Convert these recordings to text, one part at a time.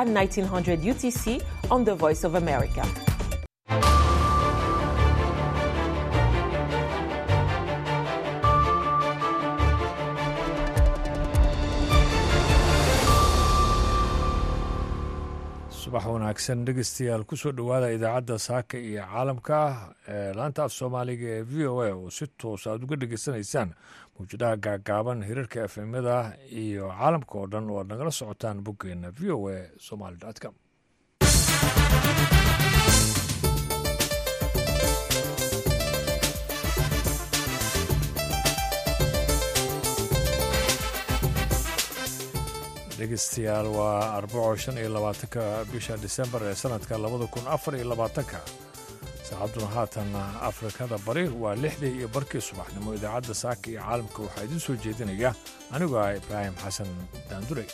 at 1900 UTC on the Voice of America. subax wanaagsan dhegeystayaal kusoo dhowaada idaacadda saaka iyo caalamka ee laanta af soomaaliga ee v o a oo si toos aad uga dhegeysanaysaan mawjadaha gaagaaban hirarka efemyada iyo caalamka oo dhan oo aad nagala socotaan boggeena v o a somaly com dhegeystayaal waa arbaco shan iyo labaatanka bisha disembar ee sanadka labada kun afar iyo labaatanka saacadduna haatan afrikada bari waa lixdii iyo barkii subaxnimo idaacadda saaka iyo caalamka waxaa idiin soo jeedinaya anigoo ah ibraahim xasan daandurey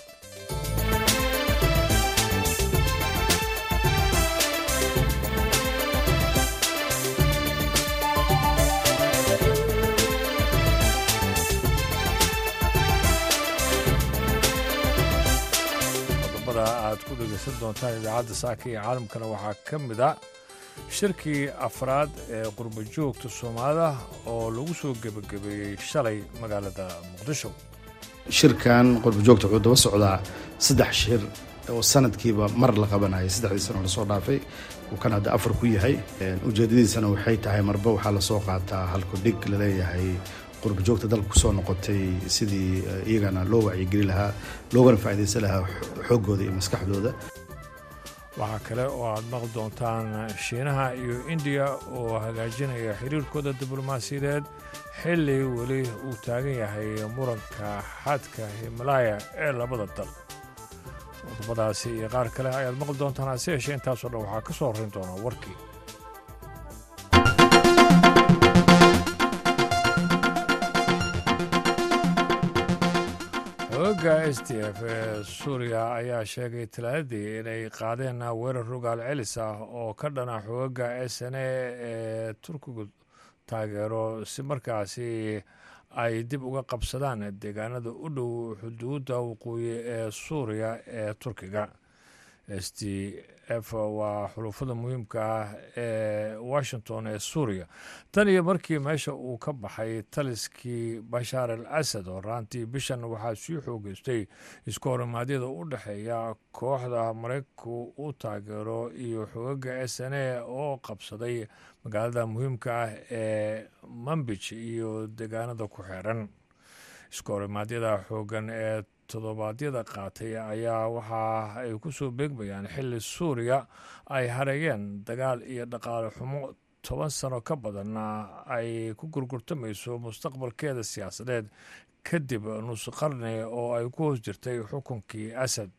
aad ku dhegeysan doontaan idaacadda saaka iyo caalamkana waxaa ka mid a shirkii afraad ee qurba joogta soomaalida oo lagu soo gebagabeeyey shalay magaalada muqdisho shirkan qurba joogta wuxuu daba socdaa saddex shir oo sanadkiiba mar la qabanayay saddexdii sano lasoo dhaafay uu kan hadda afar ku yahay ujeedadiisana waxay tahay marba waxaa lasoo qaataa halku dhig laleeyahay qurba joogta dalka kusoo noqotay sidii iyagana loo wacyigeli lahaa loogana faa'iidaysan lahaa xooggooda iyo maskaxdooda waxaa kale oo aad maqli doontaan shiinaha iyo indiya oo hagaajinaya xiriirkooda diblomaasiyadeed xilli weli uu taagan yahay muranka xadka himalaya ee labada dal qodobadaasi iyo qaar kale ayaad maqli doontaan hase yeeshee intaasoo dhan waxaa ka soo horrayn doonaa warkii xooga s t f ee suuriya ayaa sheegay talaadadii inay qaadeen weerar rogaal celis ah oo ka dhana xooga s n a ee turkigu taageero si markaasi ay dib uga qabsadaan deegaanada u dhow xuduudda waqooyi ee suuriya ee turkiga s t f waa xulufada muhiimka ah ee washington ee suuriya tan iyo markii meesha uu ka baxay taliskii bashaar al asad oo raantii bishan waxaa sii xoogeystay isku horimaadyada u dhexeeya kooxda maraykanku u taageero iyo xoogaga s n a oo qabsaday magaalada muhiimka ah ee mambij iyo deegaanada ku xeeran isku horimaadyada xoogan ee toddobaadyada qaatay ayaa waxa ay ku soo beegmayaan xilli suuriya ay hareeyeen dagaal iyo dhaqaale xumo toban sano ka badanna ay ku gurgurtamayso mustaqbalkeeda siyaasadeed kadib nus qarni oo ay ku hoos jirtay xukunkii asad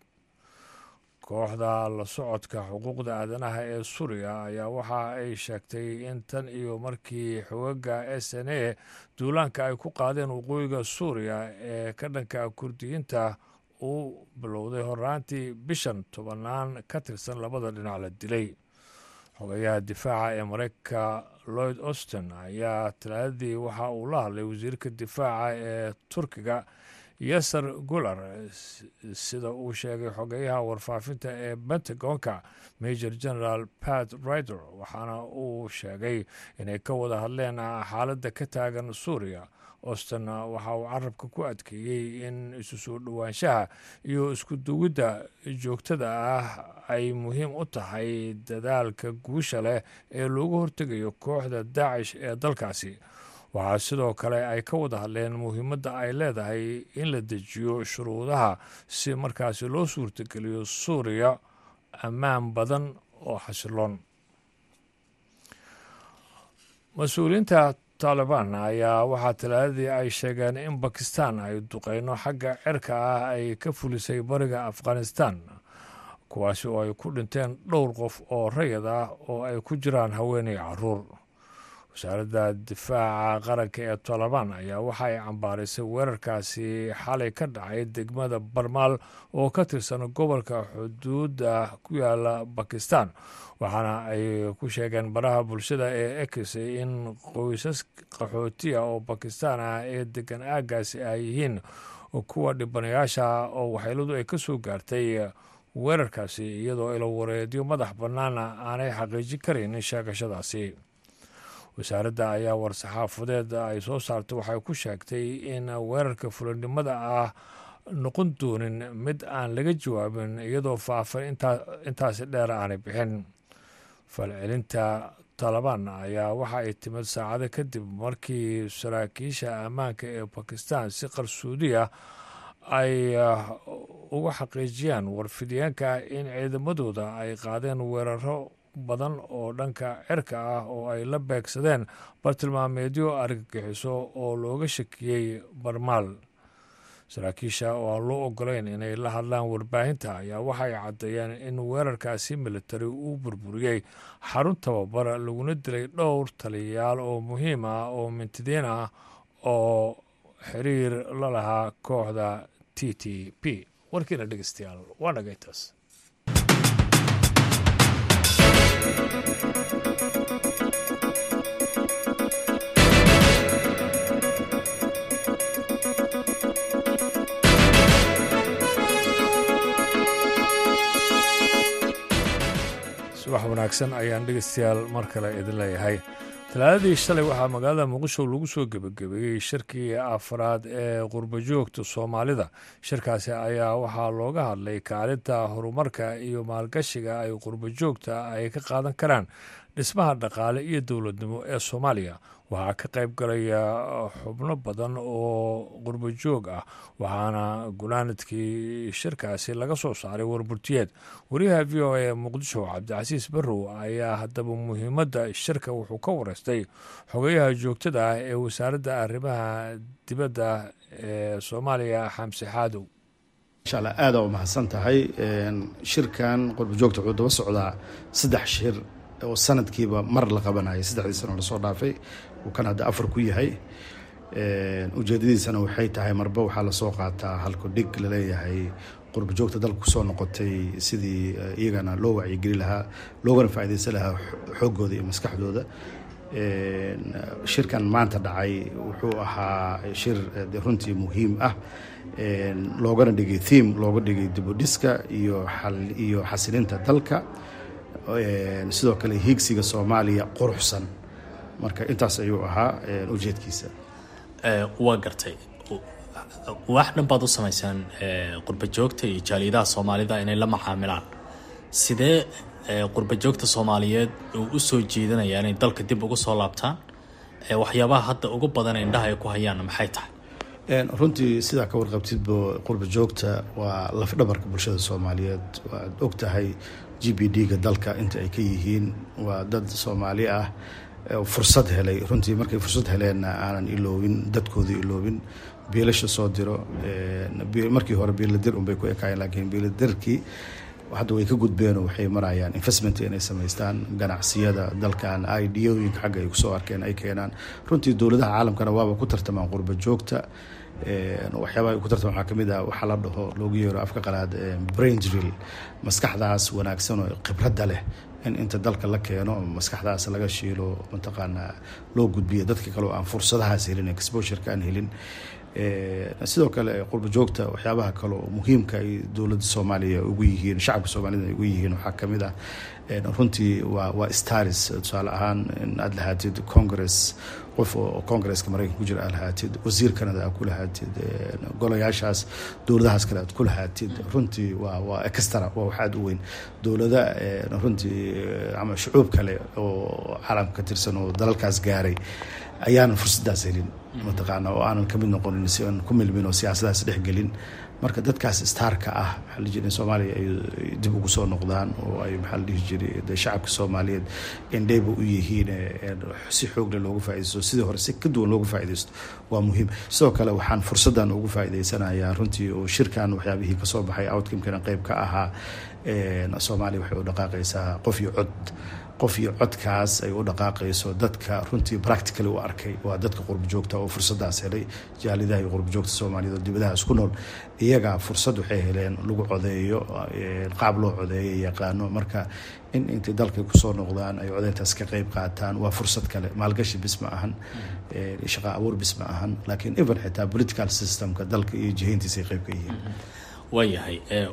kooxda la socodka xuquuqda aadanaha ee suuriya ayaa waxa ay sheegtay in tan iyo markii xogaga s n a duulaanka ay ku qaadeen waqooyiga suuriya ee ka dhanka kurdiyiinta uu bilowday horaantii bishan tobannaan ka tirsan labada dhinac la dilay xogayaha difaaca ee maraykanka lloyd auston ayaa talaadadii waxa uu la hadlay wasiirka difaaca ee turkiga yasar gular sida uu sheegay xogeyaha warfaafinta ee pentagonka major general pat rider waxaana uu sheegay inay ka wada hadleen xaaladda ka taagan suuriya auston waxa uu carabka ku adkeeyey in isu soo dhowaanshaha iyo isku duwidda joogtada ah ay muhiim u tahay dadaalka guusha leh ee loogu hortegayo kooxda daacish ee dalkaasi waxaa sidoo kale ay ka wada hadleen muhiimadda ay leedahay in la dejiyo shuruudaha si markaasi loo suurtageliyo suuriya ammaan badan oo xasiloon mas-uuliyiinta taalibaan ayaa waxaa talaadadii ay sheegeen in bakistan ay duqeyno xagga cirka ah ay ka fulisay bariga afghanistan kuwaasi oo ay ku dhinteen dhowr qof oo rayid ah oo ay ku jiraan haweenay caruur wasaaradda difaaca qaranka ee tolobaan ayaa waxa ay cambaarisay weerarkaasi xalay ka dhacay degmada barmaal oo ka tirsan gobolka xuduudda ku yaala bakistan waxaana ay ku sheegeen baraha bulshada ee ex in qoysas qaxootiya oo bakistan ah ee degan aagaasi ay yihiin kuwa dhibanayaasha oo waxyeeladu ay ka soo gaartay weerarkaasi iyadoo ilo wareedyo madax bannaana aanay xaqiijin karaynin sheegashadaasi wasaaradda ayaa war-saxaafadeed ay soo saartay waxay ku sheegtay in weerarka fulinimada ah noqon doonin mid aan laga jawaabin iyadoo faafan intaasi dheer aanay bixin falcelinta taalibaan ayaa waxa ay timid saacado kadib markii saraakiisha ammaanka ee bakistan si qarsoodiya ay uga xaqiijiyaan warfidyaanka in ciidamadooda ay qaadeen weeraro badan oo dhanka cirka ah oo ay la beegsadeen bartilmaameedyo argagixiso oo looga shakiyey barmaal saraakiisha oo aan loo ogolayn inay la hadlaan warbaahinta ayaa waxay caddeeyeen in weerarkaasi militari uu burburiyey xarun tababar laguna dilay dhowr taliyayaal oo muhiim ah oo mintidiin ah oo xiriir la lahaa kooxda t t p warkiina dhegeystayaal waa dhagaytaas subax wanaagsan ayaan dhegeystayaal mar kale idin leeyahay talaadadii shalay waxaa magaalada muqdisho lagu soo gebagabeeyey shirkii afraad ee qurbajoogta soomaalida shirkaasi ayaa waxaa looga hadlay kaalinta horumarka iyo maalgashiga ay qurbajoogta ay ka qaadan karaan dhismaha dhaqaale iyo dowladnimo ee soomaaliya waxaa ka qayb galaya xubno badan oo qurbajoog ah waxaana gunaanadkii shirkaasi laga soo saaray warburtiyeed wariyaha v o a muqdisho cabdicasiis barrow ayaa haddaba muhiimadda shirka wuxuu ka wareystay xogeyaha joogtada ah ee wasaaradda arrimaha dibadda ee soomaaliya xamse xaadow insha allah aada u mahadsan tahay shirkan qurbajoogta wuxuu daba socdaa saddex shir oo sanadkiiba mar la qabanayay saddexdii sano lasoo dhaafay uu kan hadda afar ku yahay ujeedadiisana waxay tahay marba waxaa lasoo qaataa halku dhig laleeyahay qurba joogta dalka kusoo noqotay sidii iyagana loo wacyigeli lahaa loogana faaideysan lahaa xoogooda iyo maskaxdooda shirkan maanta dhacay wuxuu ahaa shir runtii muhiim ah loogana dhigay theme looga dhigay dibudhiska iyo iyo xasilinta dalka sidoo kale hiigsiga soomaaliya quruxsan marka intaas ayuu ahaa ujeedkiisa waa gartay wax dhan baad u samaysaan qurba joogta iyo jaaliyadaha soomaalida inay la macaamilaan sidee qurba joogta soomaaliyeed uu u soo jeedanaya inay dalka dib ugu soo laabtaan waxyaabaha hadda ugu badan indhaha ay ku hayaanna maxay tahay runtii sidaa ka warqabtidba qurba joogta waa lafdhabarka bulshada soomaaliyeed waad og tahay g b d-ga dalka inta ay ka yihiin waa dad soomaali ah fursad helay runtii markay fursad heleenna aanan iloobin dadkoodii iloobin biilasha soo diro markii hore biiladir unbay ku ekaayeen laakiin biiladirkii hadda way ka gudbeenoo waxay marayaan investment inay samaystaan ganacsiyada dalkan idooyinka xagga ay kusoo arkeen ay keenaan runtii dowladaha caalamkana waaba ku tartamaan qurba joogta waxyaabaha ku tartamaan waxaa kamid ah waxaa la dhaho loogu yeero afka qalaad brain drill maskaxdaas wanaagsan oo khibradda leh in inta dalka la keeno maskaxdaas laga shiilo mataqaanaa loo gudbiyo dadka kale oo aan fursadahaas helin exposureka aan helin sidoo kale qurba joogta waxyaabaha kale oo muhiimka ay dowladda soomaaliya ugu yihiin shacabka soomaalida ay ugu yihiin waxaa kamid ah runtii waa waa staris tusaale ahaan in aad lahaatid congress qof oo congresska maraykanka ku jira aad lahaatid wasiir canada aad ku lahaatid golayaashaas dowladahaas kale aad ku lahaatid runtii waa waa extra waa wax aad u weyn dowlada runtii ama shucuub kale oo caalamka ka tirsan oo dalalkaas gaaray ayaanan fursadaas helin mataqaana oo aanan kamid noqonin si aan ku milmin oo siyaasadaas dhexgelin marka dadkaas staarka ah maxaa la jira in soomaaliya ay dib ugu soo noqdaan oo ay maxaa la dhihi jiray de shacabka soomaaliyeed indheyba u yihiin si xoogle loogu faaidaysto sidii hore si ka duwan loogu faaidaysto waa muhiim sidoo kale waxaan fursaddan ugu faa'idaysanayaa runtii oo shirkan waxyaabihii kasoo baxay outcomekana qeyb ka ahaa soomaaliya waxay u dhaqaaqaysaa qof iyo cod qof iyo codkaas ay u dhaqaaqayso dadka runtii practically u arkay waa dadka qurba joogta oo fursadaas helay jaalidaha iyo qurba joogta soomaaliyeed oo dibadaha isku nool iyagaa fursad waxay heleen lagu codeeyo qaab loo codeeyo yaqaano marka in intay dalkay kusoo noqdaan ay codeyntaas ka qeyb qaataan waa fursad kale maalgashi bis ma ahan shaqa abuur bis ma ahan laakiin even xitaa political systemka dalka iyo jihayntiisa ay qeyb ka yihiin waayahay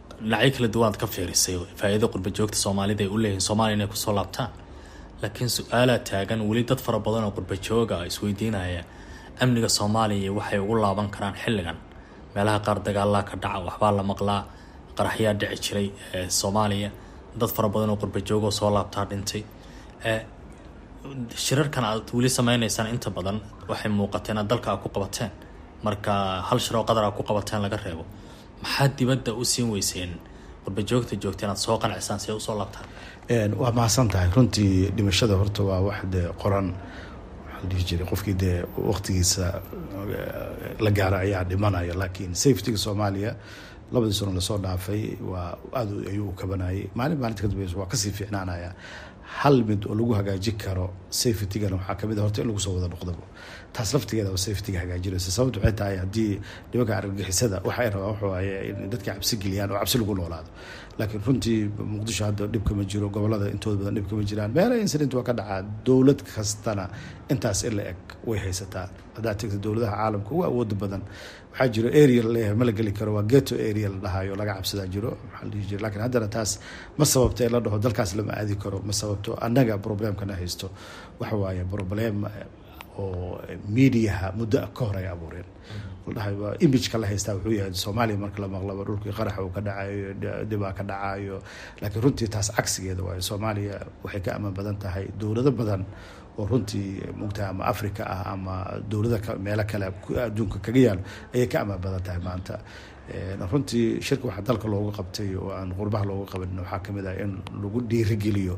dhinacyo kala duwanaad ka fiirisay faa-iida qurba joogta soomaalida ay u leeyihiin soomaaliya inay kusoo laabtaan laakiin su-aalaa taagan weli dad fara badan oo qurba jooga isweydiinaya amniga soomaaliya waxay ugu laaban karaan xilligan meelaha qaar dagaalaa ka dhaca waxbaa la maqlaa qaraxyaa dhici jiray soomaaliya dad fara badan oo qurba joogoo soo laabtaa dhintay shirarkan aad weli sameyneysaan inta badan waxay muuqata inaad dalka aad ku qabateen marka hal shir oo qadar aad ku qabateen laga reebo maxaad dibadda u siin weyseen qurba joogta joogta inaad soo qancisaan si ay usoo laabtaan waa mahadsan tahay runtii dhimashada horta waa wax dee qoran waxaa la dhihi jiray qofkii dee waqtigiisa la gaara ayaa dhimanaya laakiin safetyga soomaaliya labadii sano lasoo dhaafay waa aad ayuu u kabanayay maalin maalinta ka dambeysa waa kasii fiicnaanaya hal mid oo lagu hagaajin karo safetygana waxaa kamid a horta in lagu soo wada noqdaba taas laftigeeda waa safetyga hagaajinaysa sababta waxay tahay haddii nimanka argagixisada waxay rabaan waxa waaye in dadka cabsi geliyaan oo cabsi lagu noolaado laakiin runtii muqdisho hadda dhibka ma jiro gobolada intooda badan dhibka ma jiraan meelaha incident waa ka dhacaa dowlad kastana intaas in la eg way haysataa haddaad tegta dowladaha caalamka ugu awooda badan waxaa jiro area laleeyahay ma la geli karo waa geto area la dhahayo laga cabsadaa jiro maxaa la dhihi jira lakiin haddana taas ma sababto in la dhaho dalkaas lama aadi karo ma sababto annaga problemkana haysto waxa waaye problem oo mediaha muddo ka hor ay abuureen ladhahay imageka la haystaa wuxuu yahay soomaaliya marka la maqlaba dhulkii qaraxa uu ka dhacayo dhibaa ka dhacayo laakiin runtii taas cagsigeeda waayo soomaaliya waxay ka amaan badan tahay dowlado badan oo runtii mugtaha ama africa ah ama dowlada meelo kale adduunka kaga yaalo ayay ka amaan badan tahay maanta runtii shirka waxaa dalka looga qabtay oo aan qurbaha looga qaban waxaa kamid ah in lagu dhiirigeliyo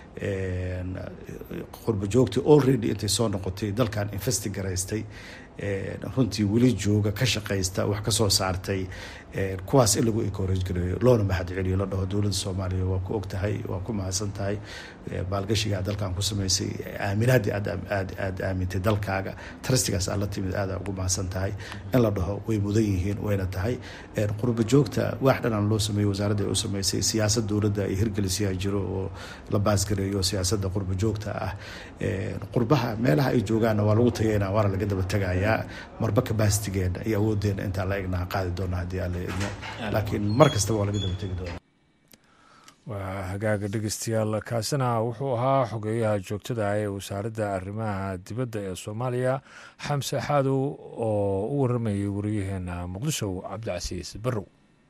qurba joogtii already intay soo noqotay dalkan investigaraystay runtii weli jooga ka shaqaysta wax kasoo saartay kuwaas in lagu encourage gareeyo loona mahad celiyo la dhaho dowladda soomaaliya waa ku og tahay waa ku mahadsan tahay maalgashiga aad dalkan ku samaysay aaminaadii aad aad aada aamintay dalkaaga trustigaas aad la timid aada ugu mahadsan tahay in la dhaho way mudan yihiin wayna tahay qurba joogta wax dhanaan loo sameeyey wasaaradda ay u sameysay siyaasad dowladda ay hirgelisiyaa jiro oo la baasgareeyo siyaasadda qurba joogta ah qurbaha meelaha ay joogaanna waa lagu tagaynaa waana laga daba tegayaa marba kabaastigeena iyo awoodeena intaan la egnaha qaadi doona haddii alla idmo laakiin mar kastaba waa laga daba tegi doona waa hagaaga dhegeystayaal kaasina wuxuu ahaa xogeeyaha joogtada ee wasaaradda arrimaha dibadda ee soomaaliya xamse xaadow oo u waramayay wariyaheena muqdisho cabdicasiis barrow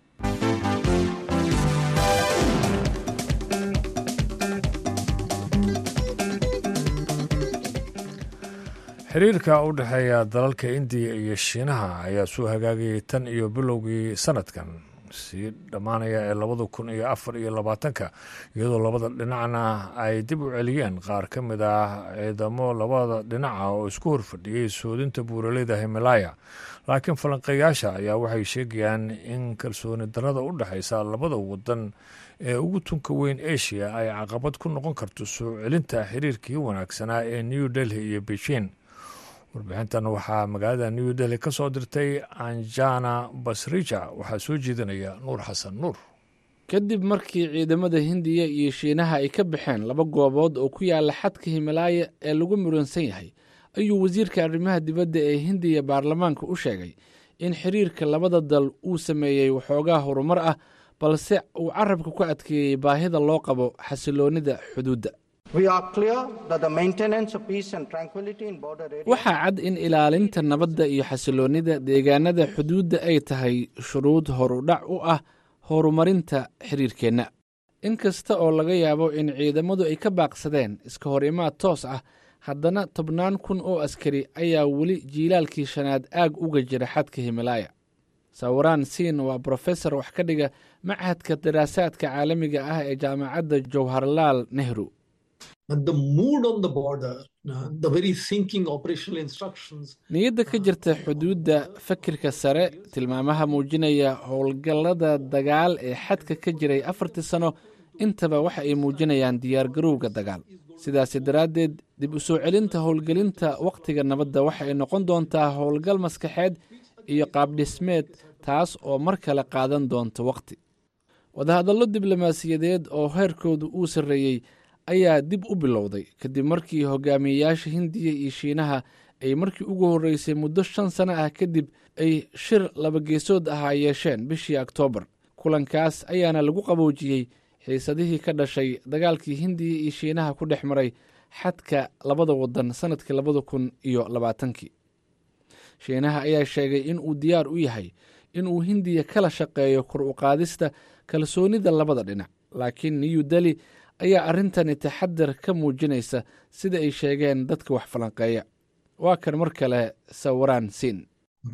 xiriirka u dhexeeya dalalka indiya iyo shiinaha ayaa soo hagaagayay tan iyo bilowgii sanadkan sii dhammaanaya ee labada kun iyo afar iyo labaatanka iyadoo labada dhinacna ay dib u celiyeen qaar ka mid ah ciidamo labada dhinaca oo isku horfadhiyey soodinta buuraleyda himalaya laakiin falanqeeyaasha ayaa waxay sheegayaan in kalsooni darada u dhexeysa labada wadan ee ugu tunka weyn asia ay caqabad ku noqon karto soo celinta xiriirkii wanaagsanaa ee new delhi iyo beijing warbixintan waxaa magaalada new delhi ka soo dirtay anjana basrija waxaa soo jeedinaya nuur xasan nuur kadib markii ciidamada hindiya iyo shiinaha ay ka baxeen laba goobood oo ku yaala xadka himalaaya ee lagu muransan yahay ayuu wasiirka arrimaha dibadda ee hindiya baarlamaanka u sheegay in xiriirka labada dal uu sameeyey waxoogaa horumar ah balse uu carabka ku adkeeyey baahida loo qabo xasiloonnida xuduudda waxaa cad in ilaalinta nabadda iyo xasiloonnida deegaanada xuduudda ay tahay shuruud horudhac u ah horumarinta xiriirkeenna in kasta oo laga yaabo in ciidamadu ay ka baaqsadeen iska hor imaad toos ah haddana tobnaan kun oo askari ayaa weli jiilaalkii shanaad aag uga jira xadka himalaaya sawiraan siin waa brofesor wax ka dhiga machadka daraasaadka caalamiga ah ee jaamacadda jowharlaal nehru niyadda ka jirta xuduudda fakirka sare tilmaamaha muujinaya howlgallada dagaal ee xadka ka jiray afartii sano intaba waxa ay muujinayaan diyaargarowga dagaal sidaasi daraaddeed dib u soo celinta howlgelinta wakhtiga nabadda waxa ay noqon doontaa howlgal maskaxeed iyo qaabdhismeed taas oo mar kale qaadan doonta wakhti wadahadallo diblomaasiyadeed oo heerkoodu uu sarreeyey ayaa dib u bilowday kadib markii hogaamiyeyaasha hindiya iyo shiinaha ay markii ugu horreysay muddo shan sano ah kadib ay shir labageesood ahaa yeesheen bishii oktoobar kulankaas ayaana lagu qaboojiyey xiisadihii ka dhashay dagaalkii hindiya iyo shiinaha ku dhex maray xadka labada wadan sannadkii labada kun iyo labaatankii shiinaha ayaa sheegay in uu diyaar u yahay in uu hindiya kala shaqeeyo kor u qaadista kalsoonida labada dhinac laakiin new deli ayaa arrintani taxadar ka muujinaysa sida ay sheegeen dadka wax falanqeeya waa kan mar kale sawiraan siin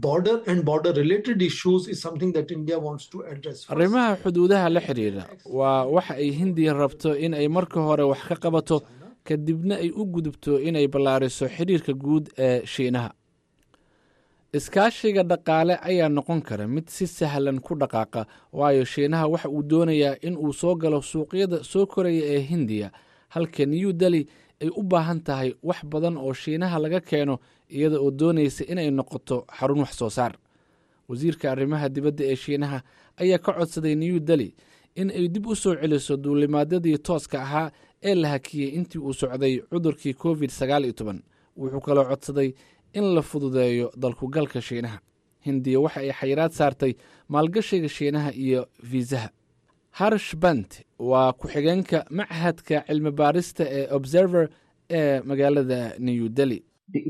arrimaha xuduudaha la xidhiidha waa waxa ay hindiya rabto in ay marka hore wax ka qabato kadibna ay u gudubto inay ballaariso xidhiirka guud ee shiinaha iskaashiga dhaqaale ayaa noqon kara mid si sahlan ku dhaqaaqa waayo shiinaha waxa uu doonayaa in uu soo galo suuqyada soo koraya ee hindiya halka new deli ay u baahan tahay wax badan oo shiinaha laga keeno iyada oo doonaysa inay noqoto xarun wax soo saar wasiirka arrimaha dibadda ee shiinaha ayaa ka codsaday new deli in ay dib u soo celiso duulimaadyadii tooska ahaa ee la hakiyey intii uu socday cudurkii covid sagaal iyo toban wuxuu kaloo codsaday in la fududeeyo dalkugalka shiinaha hindiya waxa ay xayiraad saartay maalgashiga shiinaha iyo fiisaha harsh bant waa ku-xigeenka machadka cilmi baarista ee observer ee magaalada new deli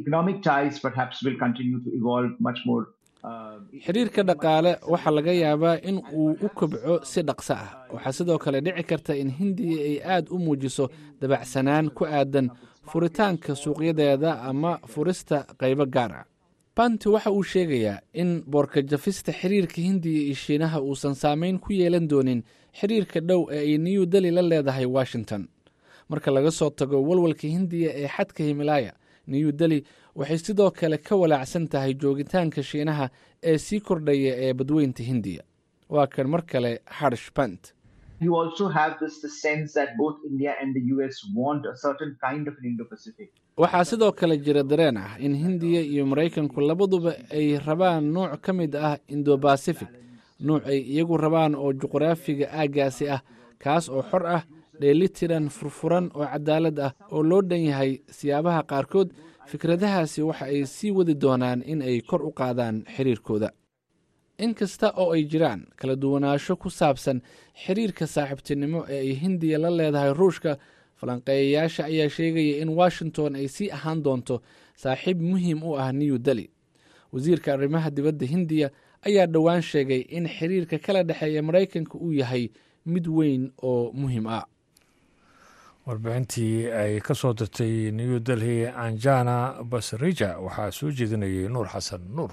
xiriirka dhaqaale waxaa laga yaabaa in uu u kobco si dhaqso ah waxaa sidoo kale dhici karta in hindiya ay aad u muujiso dabacsanaan ku aadan furitaanka suuqyadeeda ama furista qaybo gaar ah banti waxa uu sheegayaa in boorka jafista xiriirka hindiya iyo shiinaha uusan saameyn ku yeelan doonin xiriirka dhow ee ay new deli la leedahay washington marka laga soo tago walwalka hindiya ee xadka himalaaya new deli waxay sidoo kale ka walaacsan tahay joogitaanka shiinaha ee sii kordhaya ee badweynta hindiya waa kan mar kale harsh bant waxaa sidoo kale jira dareen ah in hindiya iyo maraykanku labaduba ay rabaan nuuc ka mid ah indobacific nuuc ay iyagu rabaan oo juqraafiga aaggaasi ah kaas oo xor ah dheelitiran furfuran oo cadaalad ah oo loo dhan yahay siyaabaha qaarkood fikradahaasi waxa ay sii wadi doonaan in ay kor u qaadaan xiriirkooda in kasta oo ay jiraan kala duwanaansho ku saabsan xiriirka saaxiibtinimo ee ay hindiya la leedahay ruushka falanqeeyayaasha ayaa sheegaya in washington ay sii ahaan doonto saaxiib muhiim u ah new deli wasiirka arrimaha dibadda hindiya ayaa dhowaan sheegay in xiriirka kala dhexeeya maraykanka uu yahay mid weyn oo muhiim ah warbixintii ay ka soo dirtay new delhi anjana basrija waxaa soo jeedinayay nuur xasan nuur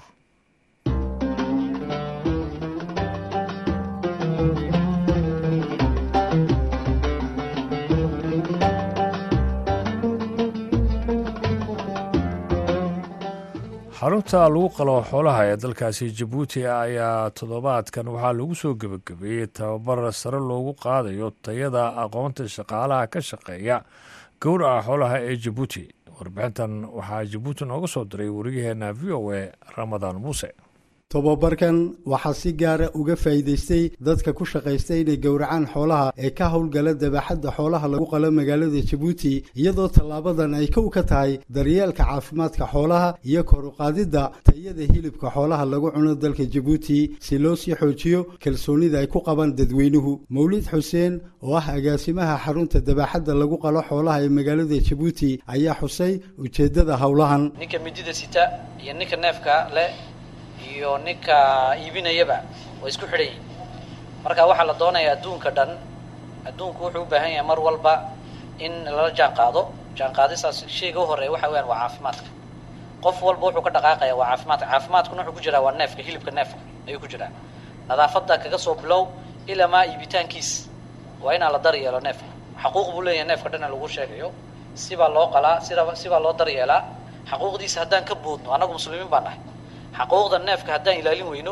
xarunta lagu qalo xoolaha ee dalkaasi jabuuti ayaa toddobaadkan waxaa lagu soo gebagabeeyey tababar sare loogu qaadayo tayada aqoonta shaqaalaha ka shaqeeya gowraca xoolaha ee jabuuti warbixintan waxaa jabuuti nooga soo diray wariyaheenna v o a ramadaan muuse tobabarkan waxaa si gaara uga faa'iidaystay dadka ku shaqaysta inay gowracaan xoolaha ee ka howlgala dabaxadda xoolaha lagu qalo magaalada jabuuti iyadoo tallaabadan ay kow ka tahay daryeelka caafimaadka xoolaha iyo kor u qaadidda tayada hilibka xoolaha lagu cuno dalka jabuuti si loo sii xoojiyo kalsoonida ay ku qabaan dadweynuhu mawlid xuseen oo ah agaasimaha xarunta dabaxadda lagu qalo xoolaha ee magaalada jabuuti ayaa xusay ujeeddada howlahan ninka midida sita iyo ninka neefka leh iyo ninka iibinayaba way isku xidhan yihin marka waxaa la doonayaa adduunka dhan adduunku wuxuu u baahan yahay mar walba in lala jaan qaado jaan qaadistaas shayga u horeeya waxa weyaan waa caafimaadka qof walba wuxuu ka dhaqaaqaya waa caafimaadka caafimaadkuna wuxuu ku jiraa waa neefka hilibka neefka ayuu ku jiraa nadaafadda kaga soo bilow ilaa maa iibitaankiis waa inaa la daryeelo neefka xaquuq buu leeyahay neefka dhan lagu sheegayo sibaa loo qalaa sida sibaa loo daryeelaa xaquuqdiisa haddaan ka boodno annagu muslimiin baan nahay xaquuqda neefka haddaan ilaalin weyno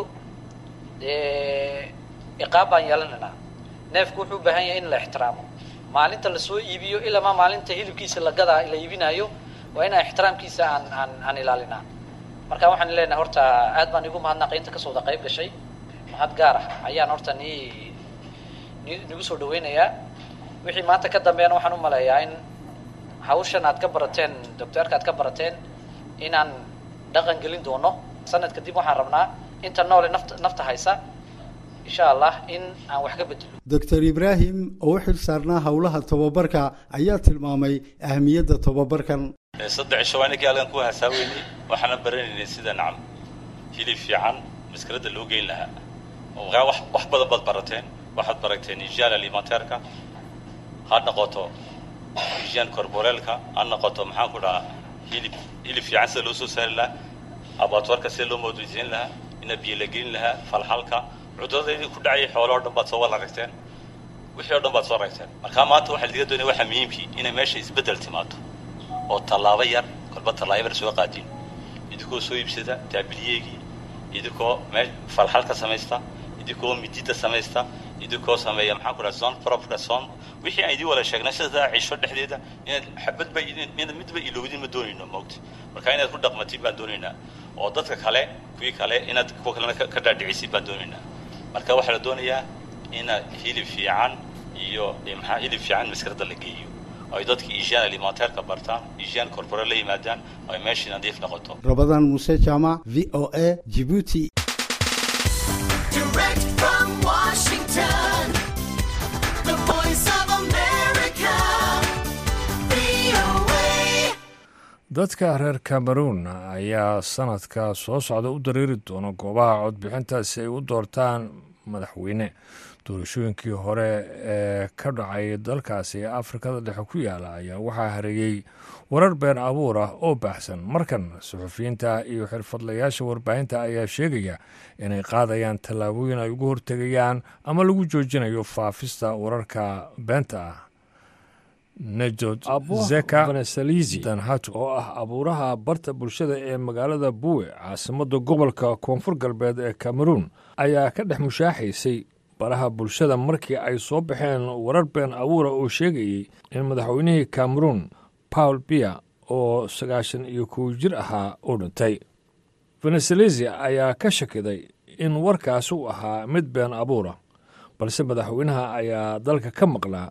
iqaab baan yeelanaynaa neefku wuxuu u baahan yahay in la ixtiraamo maalinta lasoo iibiyo ilaa maa maalinta hilibkiisa la gadaa la iibinaayo waa inaa ixtiraamkiisa aan aan aan ilaalinaa marka waxaan leenahay horta aad baan igu mahadnaqay inta kasoo wada qayb gashay mahad gaar ah ayaan horta ni ni nigu soo dhaweynayaa wixii maanta ka dambeeyana waxaan u maleeyaa in hawshan aad ka barateen docteerka aad ka barateen inaan dhaqan gelin doono sanad kadib waxaan rabnaa inta noole nafta nafta haysa insha allah in aan wax ka bedelo doctor ibraahim oo u xil saarnaa howlaha tobabarka ayaa tilmaamay ahmiyadda tobabarkan saddex cisho waa ninkii halkan ku hasaaweynay waxaana baranaynay sida nacam hilib fiican maskaradda loo geyn lahaa markaa wax wax badan baad barateen waxaad barateen hygiene alimentaireka ha noqoto hygiene corporeelka ha noqoto maxaan ku dhahaa hilib hilib fiican sida loo soo saari lahaa abaatoorka sida loo moodaysiin lahaa ina biyo la gelin lahaa falxalka cuduradaydii ku dhacayay xoolahoo dhan baad soo wada ragteen wixii o dhan baad soo ragteen markaa maanta waxaa laga doonaya waxaa muhiimkii inay meesha isbeddel timaado oo tallaabo yar kolba tallaabo yar soo qaadin idinkoo soo iibsada taabiliyeegii idinkoo mee falxalka samaysta idinkoo midida samaysta idinkoo sameeya maxaan ku dhaha son propka son wixii aan idiin wada sheegnay sidaa cisho dhexdeeda inaad xabadba inaad midba ilowdin ma doonayno moogta marka inaad ku dhaqmatin baan doonaynaa oo dadka kale kuwii kale inaad kuwa kalena ka dhaadhicisid baan doonaynaa marka waxaa la doonayaa inaad hilib fiican iyo maxaa hilib fiican maskarada la geeyo ay dadka hygiene alimentaireka bartaan hygiene corporate la yimaadaan ay meeshii nadiif noqoto rabadaan muuse jaamac v o a jibuuti Direct from Washington, the voice of America, VOA. dadka reer cameroon ayaa sanadka soo socda u dareeri doona goobaha codbixinta si ay u doortaan madaxweyne doorashooyinkii hore ee ka dhacay dalkaasi ee afrikada dhexe ku yaala ayaa waxaa hareeyey warar been abuur ah oo baahsan markan suxufiyiinta iyo xirfadlayaasha warbaahinta ayaa sheegaya inay qaadayaan tallaabooyin ay ugu hortegayaan ama lagu joojinayo faafista wararka beenta ah nejod zeka danhato oo ah abuuraha barta bulshada ee magaalada buwe caasimadda gobolka koonfur galbeed ee cameroon ayaa ka dhex mushaaxaysay baraha bulshada markii ay soo baxeen warar been abuura oo sheegayey in madaxweynihii cameroon paul biya oo sagaashan iyo kow jir ahaa uu dhintay veneselezia ayaa ka shakiday in warkaasi uu ahaa mid been abuura balse madaxweynaha ayaa dalka ka maqlaa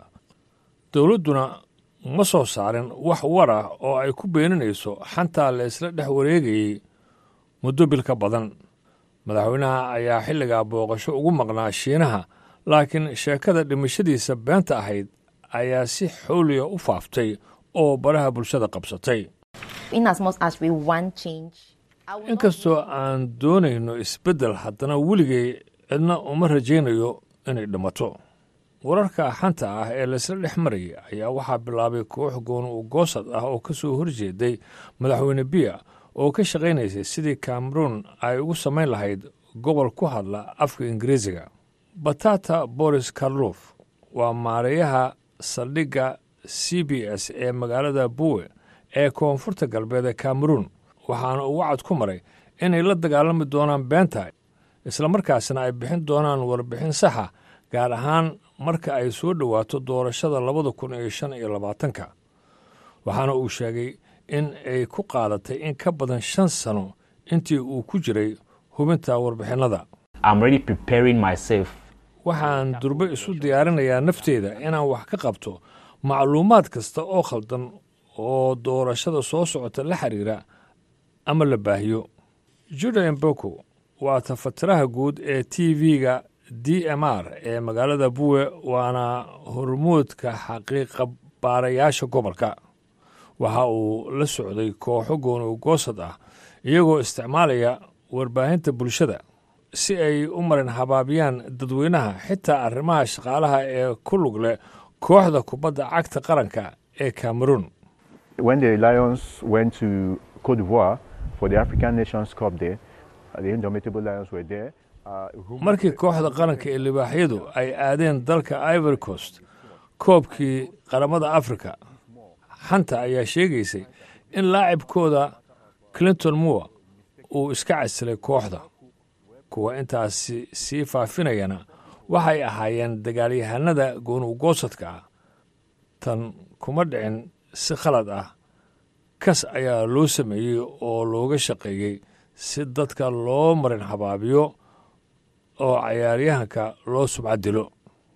dowladduna ma soo saarin wax war ah oo ay ku beeninayso xantaa la isla dhex wareegayey muddo bil ka badan madaxweynaha ayaa xilligaa booqasho ugu maqnaa shiinaha laakiin sheekada dhimashadiisa beenta ahayd ayaa si xooliya u faaftay oo baraha bulshada qabsatay in as much as we want change. I will not inkastoo aan doonayno isbeddel haddana weligay cidna uma rajaynayo inay dhimato wararka xanta ah ee laysla dhex marayay ayaa waxaa bilaabay koox gooni u goosad ah oo ka soo horjeeday madaxweyne biya oo ka shaqaynaysay sidii cameroon ay ugu samayn lahayd gobol ku hadla afka ingiriisiga batata boris karlof waa maareeyaha saldhigga c b s ee magaalada buwe ee koonfurta galbeed ee cameroon waxaana uu wacad ku maray inay la dagaalami doonaan beenta islamarkaasna ay bixin doonaan warbixin saxa gaar ahaan marka ay soo dhowaato doorashada labada kun iyo shan iyo labaatanka waxaana uu sheegay in ay ku qaadatay in ka badan shan sano intii uu ku jiray hubinta warbixinnada I'm already preparing myself. waxaan durbe isu diyaarinayaa nafteeda inaan wax ka qabto macluumaad kasta oo khaldan oo doorashada soo socota la xiriira ama la baahiyo juda emboko waa tafatiraha guud ee t v-ga d m r ee magaalada buwe waana hormuudka xaqiiqa baarayaasha gobolka waxa uu la socday kooxo gooni goosad ah iyagoo isticmaalaya warbaahinta bulshada si ay u marin habaabiyaan dadweynaha xitaa arrimaha shaqaalaha ee ku lug leh kooxda kubadda cagta qaranka ee cameroon When the Lions went to Cote d'Ivoire for the African Nations Cup there, uh, the Indomitable Lions were there. Uh, rumors markii kooxda qaranka ee libaaxyadu ay aadeen dalka ivory coast koobkii qaramada afrika xanta ayaa sheegaysay in laacibkooda clinton moore uu iska casilay kooxda kuwa intaasi sii faafinayana waxay ahaayeen dagaalyahanada goonugoosadka ah tan kuma dhicin si khalad ah kas ayaa loo sameeyey oo looga shaqeeyey si dadka loo marin habaabiyo oo cayaaryahanka loo subcad dilo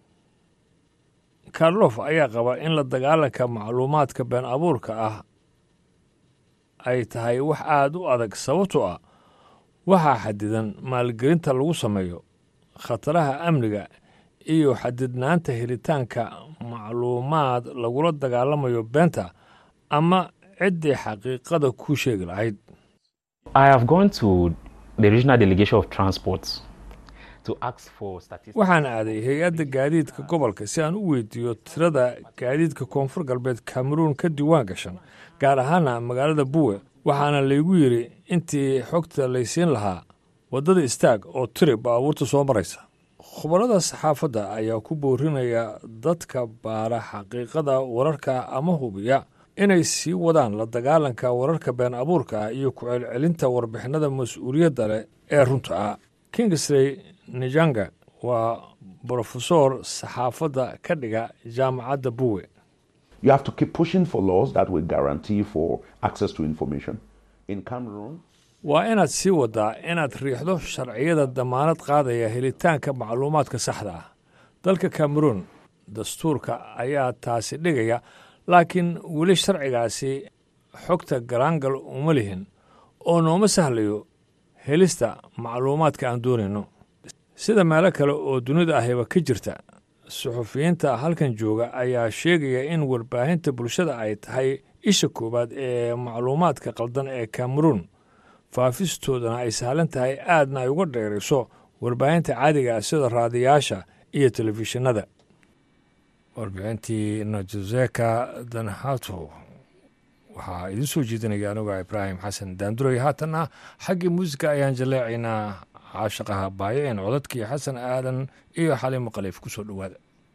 karlof ayaa qaba in la dagaalanka macluumaadka been abuurka ah ay tahay wax aad u adag sababtoo ah waxaa xadidan maalgelinta lagu sameeyo khataraha amniga iyo xadidnaanta helitaanka macluumaad lagula dagaalamayo beenta ama ciddii xaqiiqada ku sheegi lahayd I have gone to the regional delegation of transport to ask for statistics. waxaan aaday hay-adda gaadiidka gobolka si aan u weydiiyo tirada gaadiidka koonfur galbeed cameroon ka diiwaan gashan gaar ahaana magaalada buwe waxaana laygu yidhi intii xogta laysiin lahaa waddada istaag oo tiri baabuurta soo maraysa khubarada saxaafadda ayaa ku boorinaya dadka baara xaqiiqada wararka ama hubiya inay sii wadaan la dagaalanka wararka been abuurka ah iyo ku celcelinta warbixinada mas-uuliyadda leh ee runta ah kingsley nijanga waa brofesor saxaafadda ka dhiga jaamacadda buwe You have to keep pushing for laws that will guarantee for access to information. In Cameroon, waa inaad sii waddaa inaad riixdo sharciyada damaanad qaadaya helitaanka macluumaadka saxda ah dalka cameroon dastuurka ayaa taasi dhigaya laakiin weli sharcigaasi xogta garaangal uma lihin oo nooma sahlayo helista macluumaadka aan doonayno sida meelo kale oo dunida ahiba ka jirta suxufiyiinta halkan jooga ayaa sheegaya in warbaahinta bulshada ay tahay isha koowaad ee macluumaadka qaldan ee cameroon faafistoodana ay sahlan tahay aadna ay uga dheerayso warbaahinta caadiga ah sida raadiyaasha iyo telefishinada warbixintii najoseka danhato waxaa idiin soo jeedinaya anuga ibraahim xasan daanduray haatanna xaggii muusika ayaan jaleecaynaa caashaqaha baayeen codadkii xasan aadan iyo xaliimo khaliif ku soo dhowaada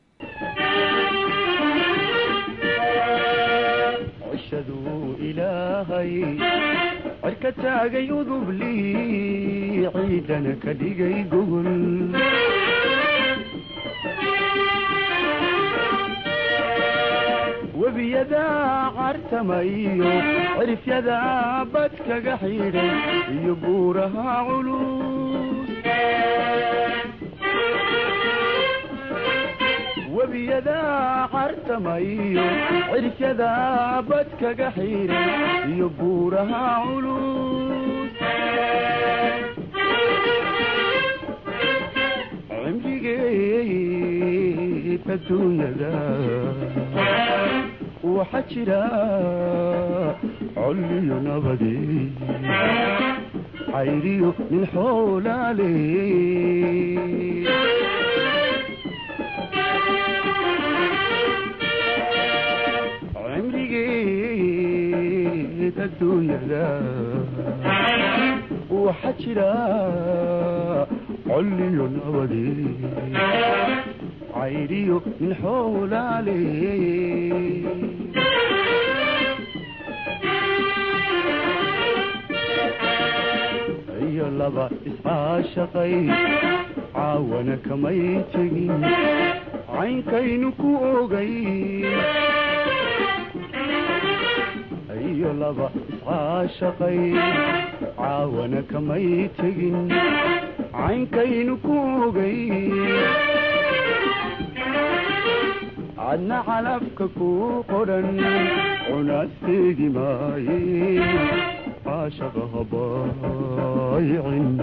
cishaduu ilaahay cirka taagay udublii ciidana ka dhigay gogol webiyadaa cartamayo cirifyadaa bad kaga xidhay iyo buuraha culus webiyadaa cartamayo cirifyadaa bad kaga xidhay iyo buuraha culus cimrigeed adduunyada waxaa jira colliyo nabade cayriyo nin xoolaale cimrigeed adduunyada waxaa jira colliyo nabade cayriyo nin xoolaale iyo laba iscaashaqay caawana kamay tegin caynkaynu ku ogay iyo laba iscaashaqay caawana kamay tegin caynkaynu ku ogay adna calafka ku qodhan cunasteegi maaye caashaqa habaayicin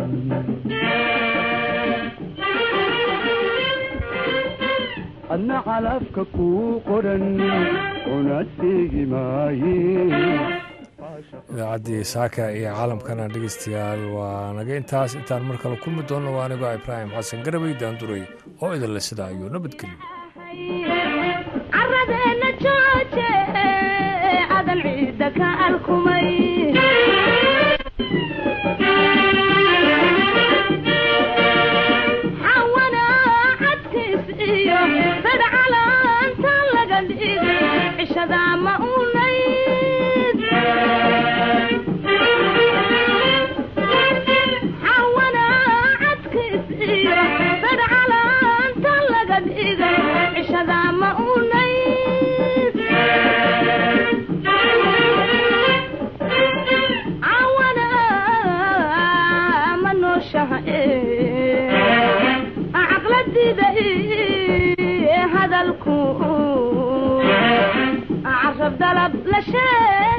adna calafka ku qodhan cunasteegi maaye idaacaddii saaka iyo caalamkana dhegeystayaal waa naga intaas intaan mar kale kulmi doonno waa anigoo ibraahim xasan garabay daanduray oo idinle sidaa iyo nabadgelyo caradeenna jooje adan ciidda ka alkumay xawana cadkiis iyo sadhcalaanta laga dhigay cishadaa ma unayd xawana cadkiis iyo sadhcalaanta laga dhigay cishadaa ma unayd cawana ma nooshaha caqladida hadalku carab dalab la sheeg